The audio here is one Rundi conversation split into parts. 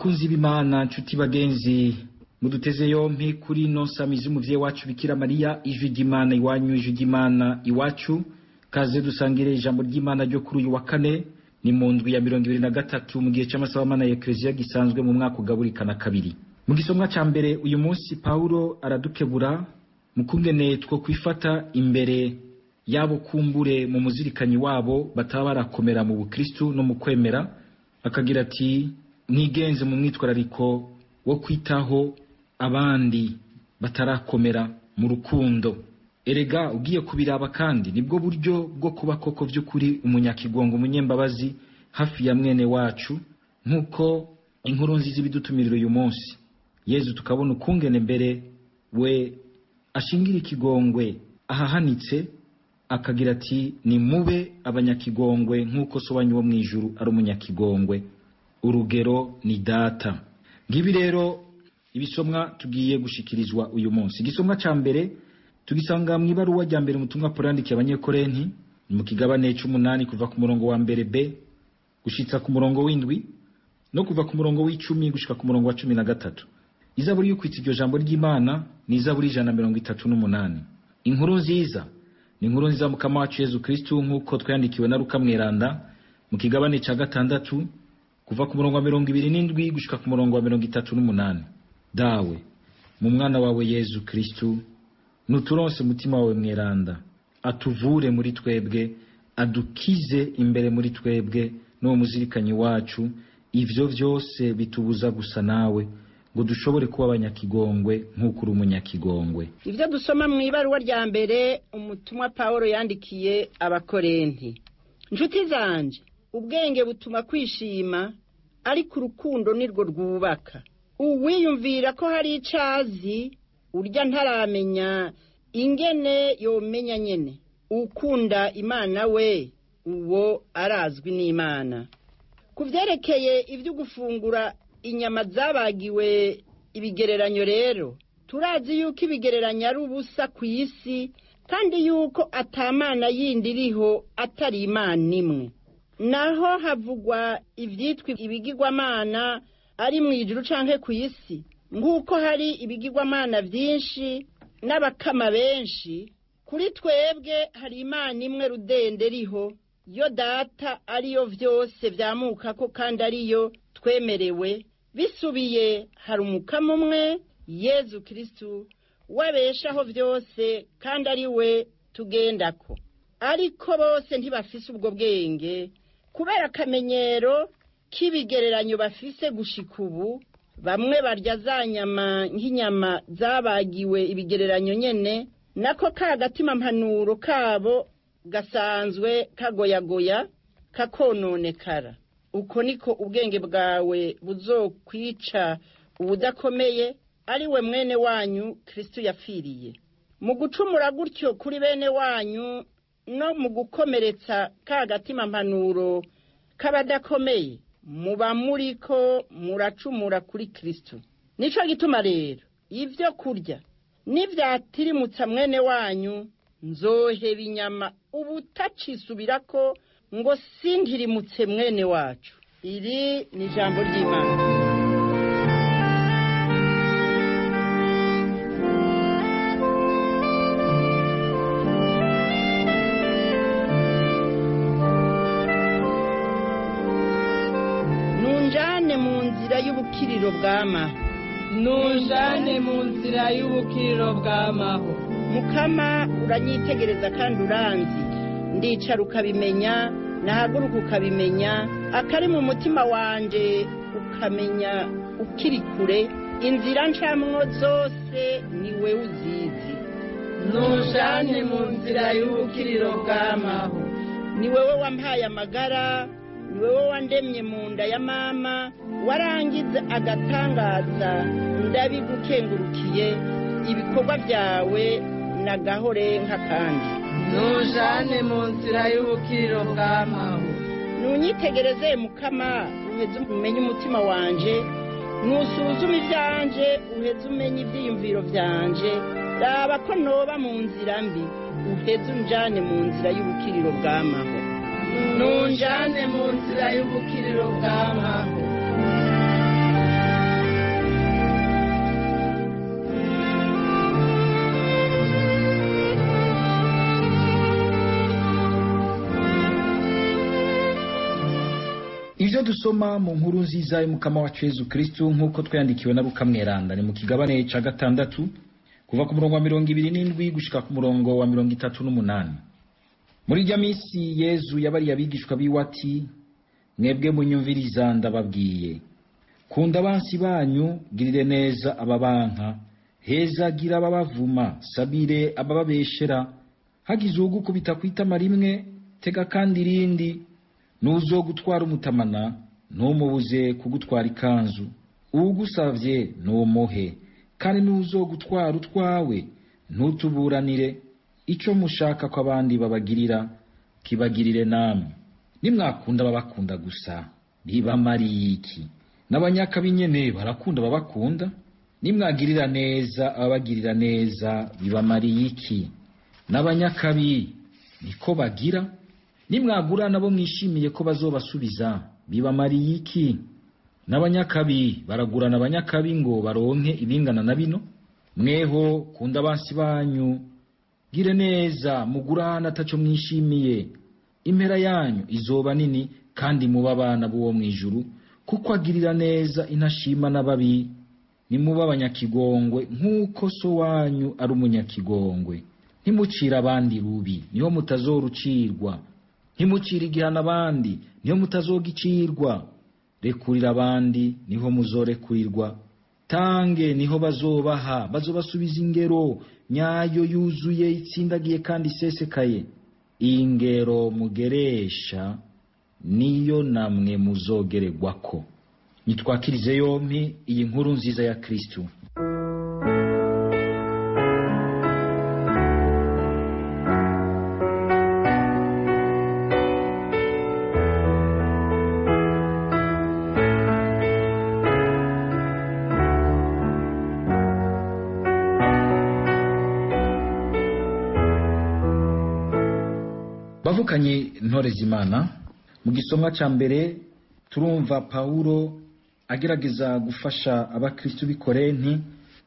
bakunzi b'imana nshuti bagenzi muduteze yompi kuri ino samizi umuvyeyi wacu bikira mariya ijwi ry'imana iwanyu ijwi ry'imana iwacu kaze dusangire ijambo ry'imana ryo kuri uyu wa kane ni mu ndwi ya mirongo ibiri na gatatu mu gihe c'amasabamana ya ekleziya gisanzwe mu mwaka ugaburikana kabiri mu gisomwa ca mbere uyu munsi pawulo aradukebura mu kungene two kwifata imbere y'abo kumbure mu muzirikanyi wabo bataba barakomera mu bukristu no mu kwemera akagira ati mwigenze mu mwitwarariko wo kwitaho abandi batarakomera mu rukundo erega ugiye kubiraba kandi nibwo buryo bwo kuba koko vy'ukuri umunyakigongo umunyembabazi hafi ya mwene wacu nk'uko inkuru nziza ibidutumirira uyu munsi yezu tukabona ukungene mbere we ashingira ikigongwe ahahanitse akagira ati ni mube abanyakigongwe nk'uko so wanyu wo mu ijuru ari umunyakigongwe urugero ni data ngibi rero ibisomwa tugiye gushikirizwa uyu munsi igisomwa ca mbere tugisanga mu ibaruwa rya mbere umutumwa Pawulo yandikiye abanyekorenti ni mu kigabane c'umunani kuva ku murongo wa mbere b gushitsa ku murongo w'indwi no kuva ku murongo w'icumi gushika ku murongo wa cumi na gatatu izaburi y'ukwitsa iryo jambo ry'imana ni izaburi ijana na mirongo itatu n'umunani inkuru nziza ni inkuru nziza mukama wacu yezu kristu nk'uko twayandikiwe na luka mweranda mu kigabane ca gatandatu kuva ku murongo wa mirongo ibiri n'indwi gushika ku murongo wa mirongo itatu n'umunani dawe mu mwana wawe yezu kristu nuturonse umutima wawe mweranda atuvure muri twebwe adukize imbere muri twebwe n'uwo muzirikanyi wacu ivyo vyose bitubuza gusa nawe ngo dushobore kuba abanyakigongwe nk'uko uri umunyakigongwe ivyo dusoma mu ibaruwa rya mbere umutumwa pawulo yandikiye abakorenti nshuti zanje ubwenge butuma kwishima ariko urukundo nirwo rwubaka uwiyumvira ko hari icazi urya ntaramenya ingene yomenya nyene ukunda imana we uwo arazwi n'imana ku vyerekeye ivyo gufungura inyama zabagiwe ibigereranyo rero turazi yuko ibigereranyo ari ubusa ku isi kandi yuko atamana yindi iriho atari imana imwe naho havugwa ivyitwa ibigirwamana ari mu ijuru canke ku isi nk'uko hari ibigirwamana vyinshi n'abakama benshi kuri twebwe hari imana imwe rudende riho yo data ariyo vyose vyamukako kandi ariyo twemerewe bisubiye hari umukama umwe yezu kristu wabeshaho vyose kandi ari we tugendako ariko bose ntibafise ubwo bwenge kubera akamenyero k'ibigereranyo bafise gushika ubu bamwe barya za nyama nk'inyama zabagiwe ibigereranyo nyene nako ka gatima mpanuro kabo gasanzwe kagoyagoya kakononekara uko niko ubwenge bwawe buzokwica ubudakomeye ari we mwene wanyu kristu yapfiriye mu gucumura gutyo kuri bene wanyu no mu gukomeretsa ka gatima mpanuro k'abadakomeye muba muriko muracumura kuri kristu nico gituma rero ivyo kurya nivyatirimutsa mwene wanyu nzoheba inyama ubutacisubirako ngo sindirimutse mwene wacu iri ni ijambo ry'imana nunjane mu nzira y'ubukiriro bw'amaho nujane mu nzira y'ubukiriro bw'amaho mukama uranyitegereza kandi uranzi ndicara ukabimenya nahaguruka ukabimenya akari mu mutima wanje ukamenya ukiri kure inzira ncamwo zose ni we uzizi nujane mu nzira y'ubukiriro bw'amaho ni wewe wampaye amagara ni wewe wandemye mu nda ya mama warangiza agatangaza ndabigukengurukiye ibikorwa byawe nagahore nk'akandi nujane mu nzira y'ubukiriro bw'amaho nunyitegereze mukama uheze umenye umutima wanje nusuzume ivyanje uheze umenye ivyiyumviro vyanje raba ko noba mu nzira mbi uheze unjane mu nzira y'ubukiriro bw'amaho nujane mu nzira y'ubukiriro bw'amaho ibyo dusoma mu nkuru nziza y'umukama wacu yezu kristu nk'uko twayandikiwe na rukamweranda ni mu kigabane ca gatandatu kuva ku murongo wa mirongo ibiri n'indwi gushika ku murongo wa mirongo itatu n'umunani muri irya minsi yezu yabariye abigishwa biwe ati mwebwe munyumviriza ndababwiye kunda abansi banyu girire neza ababanka hezagira ababavuma sabire abababeshera hagize uwugukubita ku itama rimwe tega kandi irindi nuzo gutwara umutamana ntumubuze kugutwara ikanzu uwugusavye ntumuhe kandi nuzo gutwara utwawe ntutuburanire ico mushaka ko abandi babagirira kibagirire namwe nimwakunda babakunda gusa bibamariye iki n'abanyakabi nyene barakunda babakunda nimwagirira neza ababagirira neza bibamariye iki n'abanyakabi niko bagira nimwagura nabo mwishimiye ko bazobasubiza bibamariye iki n'abanyakabi baragurana abanyakabi ngo baronke ibingana na bino mweho kunda abansi banyu gire neza mugurana ataco mwishimiye impera yanyu izoba nini kandi muba abana b'uwo mw'ijuru kuko agirira neza intashima n'ababi nimuba abanyakigongwe nk'uko so wanyu ari umunyakigongwe ntimucire abandi rubi niho mutazorucirwa ntimucire igihano abandi niho mutazogicirwa rekurira abandi niho muzorekurirwa tange niho bazobaha bazobasubiza ingero nyayo yuzuye itsindagiye kandi isesekaye iyi ngero mugeresha niyo namwe muzogererwako nitwakirize yompi iyi nkuru nziza ya kristu bavukanye ntore z'imana mu gisomwa cya mbere turumva pawulo agerageza gufasha abakristu b'i korenti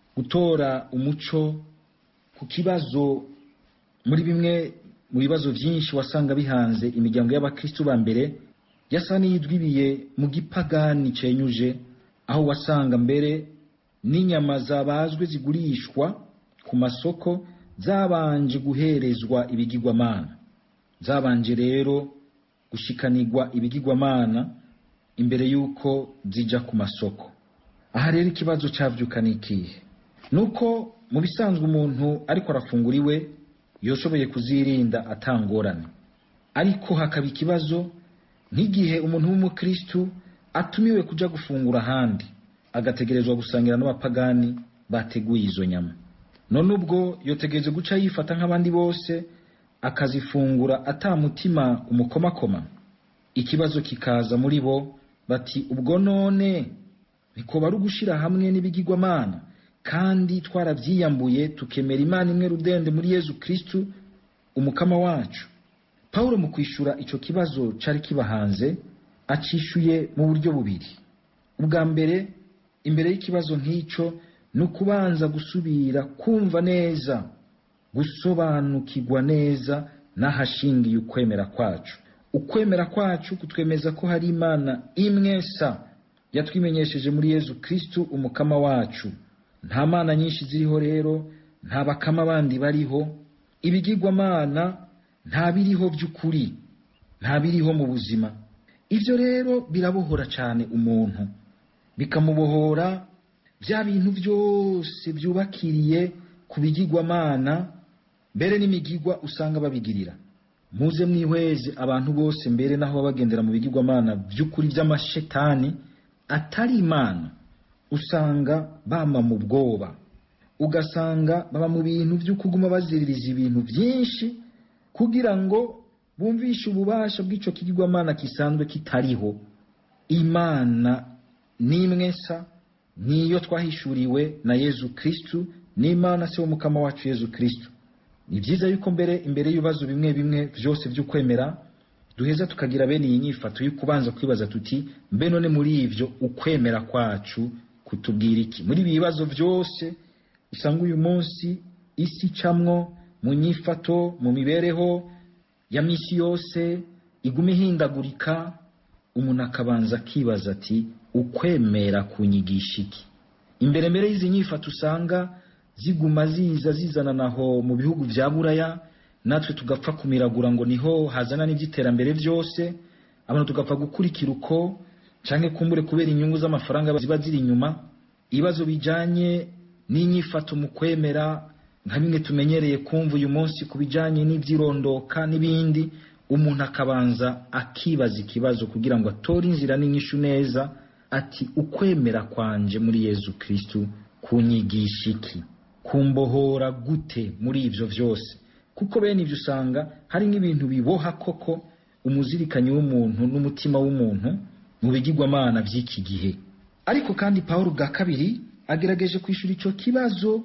gutora umuco ku kibazo muri bimwe mu bibazo byinshi wasanga bihanze imiryango y'abakristu ba mbere yasa n'iyidwibiye mu gipagani cenyuje aho wasanga mbere n'inyama zabazwe zigurishwa ku masoko zabanje guherezwa ibigirwamana zabanje rero gushikanirwa ibigirwamana imbere y'uko zija ku masoko aha rero ikibazo cavyukana ikihe nuko mu bisanzwe umuntu ariko arafungura iwe yoshoboye kuzirinda atangorane ariko hakaba ikibazo nk'igihe umuntu w'umukristu atumiwe kuja gufungura ahandi agategerezwa gusangira n'abapagani bateguye izo nyama none ubwo yotegereje guca yifata nk'abandi bose akazifungura atamutima umukomakoma ikibazo kikaza muri bo bati ubwo none niko bari ugushira hamwe n'ibigirwamana kandi twaravyiyambuye tukemera imana imwe rudende muri yezu kristu umukama wacu pawulo mu kwishura ico kibazo cari kibahanze acishuye mu buryo bubiri ubwa mbere imbere y'ikibazo nk'ico ni ukubanza gusubira kumva neza gusobanukirwa neza n'ahashingiye ukwemera kwacu ukwemera kwacu kutwemeza ko hari imana imwe sa yatwimenyesheje muri yezu kristu umukama wacu nta mana nyinshi ziriho rero nta bakama bandi bariho ibigirwamana nta biriho by'ukuri nta biriho mu buzima ibyo rero birabohora cyane umuntu bikamubohora bya bintu byose byubakiriye ku bigirwamana mbere n'imigigwa usanga babigirira muze mwihweze abantu bose mbere naho bagendera mu bigirwamana by'ukuri by'amashetani atari imana usanga bama mu bwoba ugasanga baba mu bintu byo kuguma baziririza ibintu byinshi kugira ngo bumvishe ububasha bw'icyo kigirwamana gisanzwe kitariho imana n'imwe sa niyo twahishuriwe na yezu kristu n'imana se w'umukama wacu yezu kristu ni byiza yuko mbere imbere y'ibibazo bimwe bimwe byose by'ukwemera duheza tukagira bene iyi nyifato yo kubanza kwibaza tuti mbe none muri ibyo ukwemera kwacu kutubwira iki muri ibi bibazo byose usanga uyu munsi isi icamwo mu nyifato mu mibereho ya misi yose iguma ihindagurika umuntu akabanza akibaza ati ukwemera kunyigisha iki imbere mbere y'izi nyifato usanga ziguma ziza zizananaho mu bihugu bya buraya natwe tugapfa kumiragura ngo niho hazana n'iby'iterambere byose abantu tugapfa gukurikira uko cyangwa kumbure kubera inyungu z'amafaranga ziba ziri inyuma ibibazo bijyanye n'inyifato mu kwemera nka bimwe tumenyereye kumva uyu munsi ku bijyanye n'ibyirondoka n'ibindi umuntu akabanza akibaza ikibazo kugira ngo atore inzira n'inyishu neza ati ukwemera kwanje muri yezu kirisitu kunyigisha iki kumbohora gute muri ibyo byose kuko bene ibyo usanga hari n'ibintu biboha koko umuzirikanyi w'umuntu n'umutima w'umuntu mu bigirwamana by'iki gihe ariko kandi paul bwa kabiri agerageje kwishyura icyo kibazo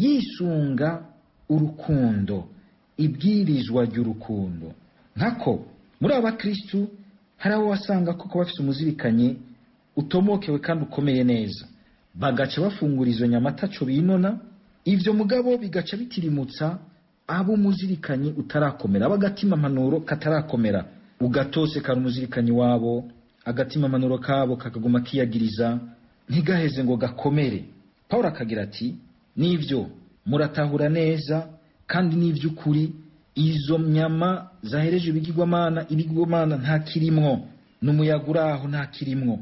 yisunga urukundo ibwirizwa ry'urukundo nkako muri aba bakirisitu hari abo wasanga koko bafite umuzirikanyi utomokewe kandi ukomeye neza bagaca bafungura izo nyama ataco binona ivyo mugabo bigaca bitirimutsa abo umuzirikanyi utarakomera abo agatima mpanuro katarakomera ugatose kari umuzirikanyi wabo agatima mpanuro kabo kakaguma kiyagiriza ntigaheze ngo gakomere paul akagira ati nivyo muratahura neza kandi n'ivy'ukuri izo nyama zahereje ibigirwamana ibigirwamana nta kirimwo n'umuyaga uri aho nta kirimwo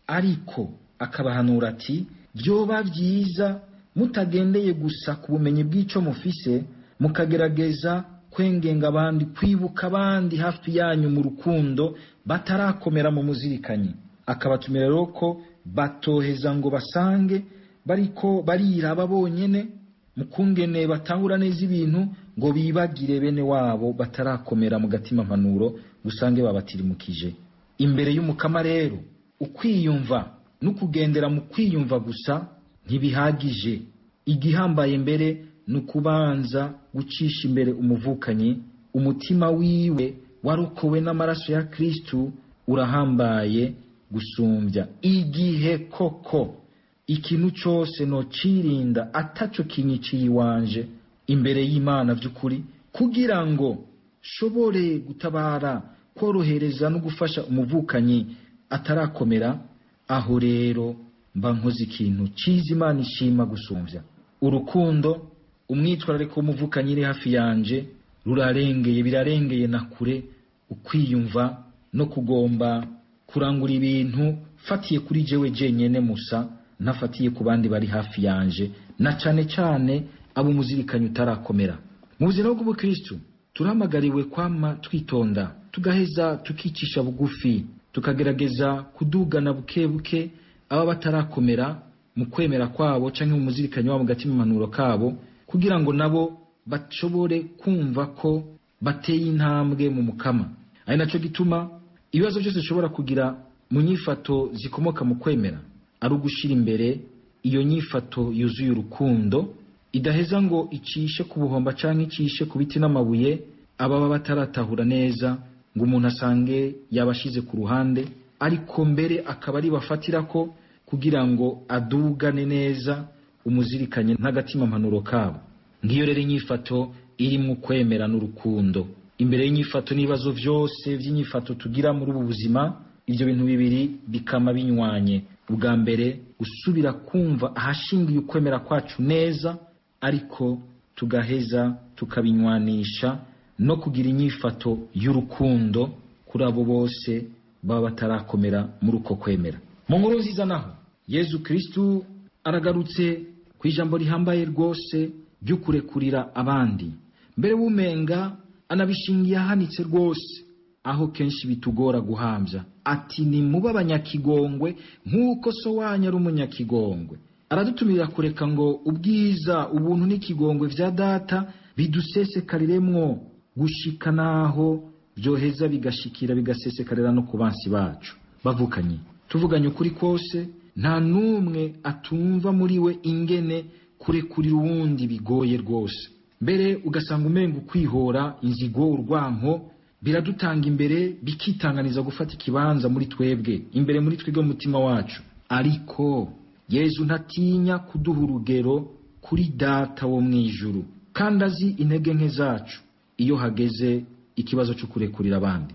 ariko akabahanura ati byoba byiza mutagendeye gusa ku bumenyi bw'icyo mufise mukagerageza kwengenga abandi kwibuka abandi hafi yanyu mu rukundo batarakomera mu muzirikanyi akabatumira rero ko batoheza ngo basange bariko bariraba bonyene mu kungene batahura neza ibintu ngo bibagire bene wabo batarakomera mu gatima mpanuro gusange babatirimukije imbere y'umukama rero ukwiyumva no kugendera mu kwiyumva gusa ntibihagije igihambaye mbere ni ukubanza gucisha imbere umuvukanyi umutima wiwe warokowe n'amaraso ya kristu urahambaye gusumbya igihe koko ikintu cyose nocirinda ataco kinyiciye iwanje imbere y'imana by'ukuri kugira ngo shobore gutabara korohereza no gufasha umuvukanyi atarakomera aho rero mba nkoze ikintu cyiza imana ishima gusumbya urukundo umwitwarariko w'umuvukanyi iri hafi yanje rurarengeye birarengeye na kure ukwiyumva no kugomba kurangura ibintu fatiye kuri jewe jenyene musa ntafatiye ku bandi bari hafi yanje na cane cane abo umuzirikanyi utarakomera mu buzima bw'ubukristu turahamagariwe kwama twitonda tugaheza tukicisha bugufi tukagerageza kudugana buke buke aba batarakomera mu kwemera kwabo cyangwa mu muzirikanyi wabo gatima impanuro kabo kugira ngo nabo bashobore kumva ko bateye intambwe mu mukama ari nacyo gituma ibibazo byose bishobora kugira mu nyifato zikomoka mu kwemera ari ugushyira imbere iyo nyifato yuzuye urukundo idaheza ngo icishe ku buhomba cyangwa icishe ku biti n'amabuye ababa bataratahura neza ngo umuntu asange yabashize ku ruhande ariko mbere akaba ari bafatira ko kugira ngo adugane neza umuzirikanye n'agatima mpanuro kabo ngiyo rero inyifato irimo kwemera n'urukundo imbere y'inyifato n'ibibazo byose by'inyifato tugira muri ubu buzima ibyo bintu bibiri bikama binywanye ubwa mbere gusubira kumva ahashingiye ukwemera kwacu neza ariko tugaheza tukabinywanisha no kugira inyifato y'urukundo kuri abo bose baba batarakomera muri uko kwemera mu nkuru nziza naho yezu kirisitu aragarutse ku ijambo rihambaye rwose ryo kurekurira abandi mbere w'umenga anabishingiye ahanitse rwose aho kenshi bitugora guhambya ati ni muba abanyakigongwe nk'uko so wanyu ari umunyakigongwe aradutumira kureka ngo ubwiza ubuntu n'ikigongwe bya data bidusesekariremwo gushika naho byoheza bigashikira bigasesekarira no ku bansi bacu bavukanye tuvuganye ukuri kose nta n'umwe atumva muri we ingene kurekurira uwundi bigoye rwose mbere ugasanga umenga ukwihora inzigo urwanko biradutanga imbere bikitanganiza gufata ikibanza muri twebwe imbere muri twebwe umutima wacu ariko yezu ntatinya kuduha urugero kuri data wo mu ijuru kandi azi intege nke zacu iyo hageze ikibazo cyo kurekurira abandi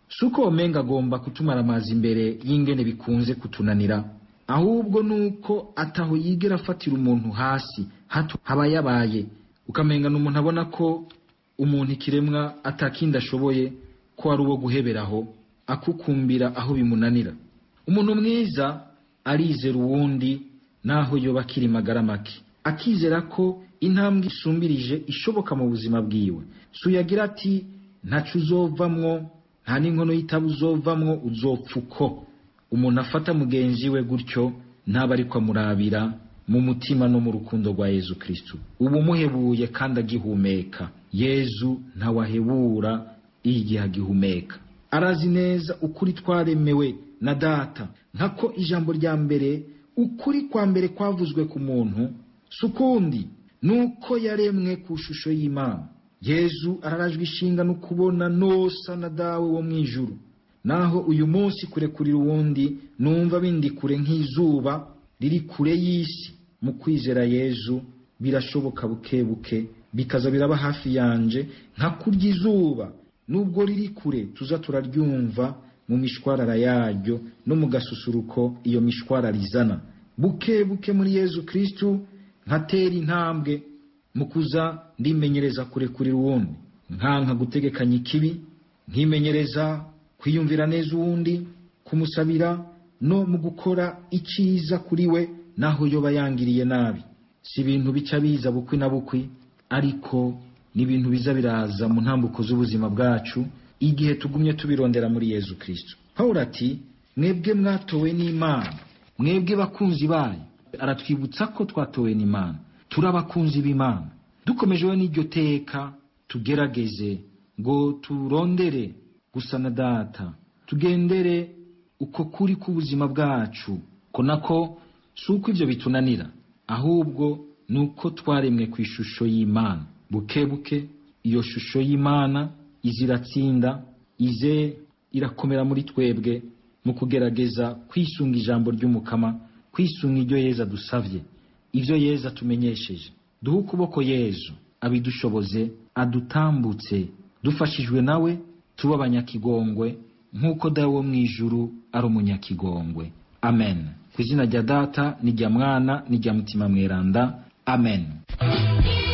si uko womenga agomba kutumara amazi imbere y'ingene bikunze kutunanira ahubwo ni uko ataho yigera afatira umuntu hasi hato haba yabaye ukamenga ni umuntu abona ko umuntu ikiremwa atakindi ashoboye ko ari uwo guheberaho akukumbira aho bimunanira umuntu mwiza arizera uwundi naho yoba akiri magara make akizera ko intambwe isumbirije ishoboka mu buzima bwiwe suyagira ati ntacu uzovamwo nta n'inkono y'itabu uzovamwo uzopfa uko umuntu afata mugenzi we gutyo ntaba ariko amurabira mu mutima no mu rukundo rwa yezu kristu uba umuhebuye kandi agihumeka yezu ntawahebura igihe agihumeka arazi neza ukuri twaremewe na data nkako ijambo rya mbere ukuri kwa mbere kwavuzwe ku muntu si ukundi ni uko yaremwe ku ishusho y'imana yezu ararajwe ishinga no kubona nosa na dawe wo mu ijuru naho uyu munsi kurekurira uwundi numva bindi kure nk'izuba riri kure y'isi mu kwizera yezu birashoboka buke buke bikaza biraba hafi yanje nka kurya izuba nubwo riri kure tuza turaryumva mu mishwarara yaryo no mu gasusuruko iyo mishwarara izana buke buke muri yezu kristu nkatera intambwe mu kuza ndimenyereza kurekurira uwundi nkanka gutegekanya ikibi nkimenyereza kwiyumvira neza uwundi kumusabira no mu gukora icyiza kuri we naho yoba yangiriye nabi si ibintu bica biza bukwi na bukwi ariko ni ibintu biza biraza mu ntambuko z'ubuzima bwacu igihe tugumye tubirondera muri yezu kristo pawulo ati mwebwe mwatowe n'imana mwebwe bakunzi bayo aratwibutsa ko twatowe n'imana turi abakunzi b'imana dukomejeho n'iryo teka tugerageze ngo turondere gusa na data tugendere uko kuri k'ubuzima bwacu ko nako si uko ibyo bitunanira ahubwo ni uko twaremwe ku ishusho y'imana buke buke iyo shusho y'imana iza iratsinda ize irakomera muri twebwe mu kugerageza kwisunga ijambo ry'umukama kwisunga iryo yeza dusabye ibyo yeza tumenyesheje duhe ukuboko yezu abidushoboze adutambutse dufashijwe nawe tuba abanyakigongwe nk'uko dawe wo mu ijuru ari umunyakigongwe amen ku izina rya data n'irya mwana n'irya mutima mweranda amen